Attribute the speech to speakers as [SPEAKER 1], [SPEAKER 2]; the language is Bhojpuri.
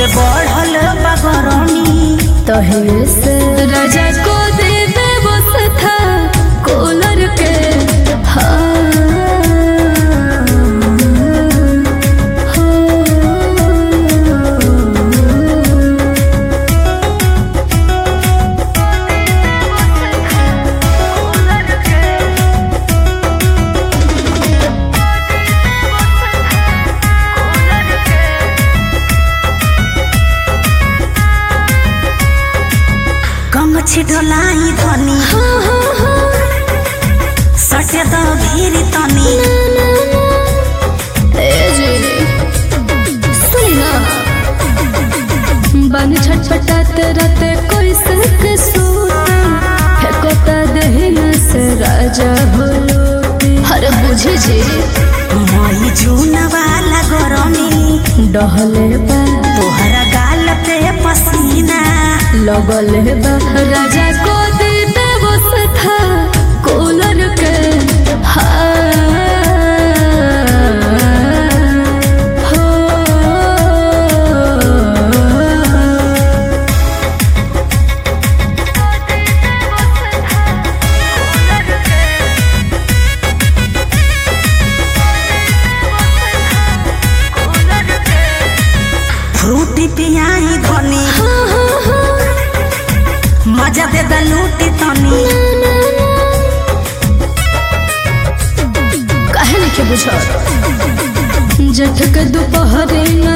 [SPEAKER 1] से बढ़ल बगरनी
[SPEAKER 2] तहिए से राजा को दे दे बस था कूलर के हाँ
[SPEAKER 1] गमछी ढोलाई धनी सटे द भीरी तनी
[SPEAKER 2] बन छटपटात राते कोई सक सूते फेकोता दहिया से राजा होलो हर बुझे जे
[SPEAKER 1] मई जून वाला गरमी
[SPEAKER 2] डहले बा
[SPEAKER 1] तोहरा गाल पे पसीना
[SPEAKER 2] लगल बा राजा को दे दे बस था कूलर के हाँ हो
[SPEAKER 1] फ्रूटी पियाई धनी मजा दे द लूटी तनी
[SPEAKER 2] काहे नहीं बुझ जठ के दोपहरे न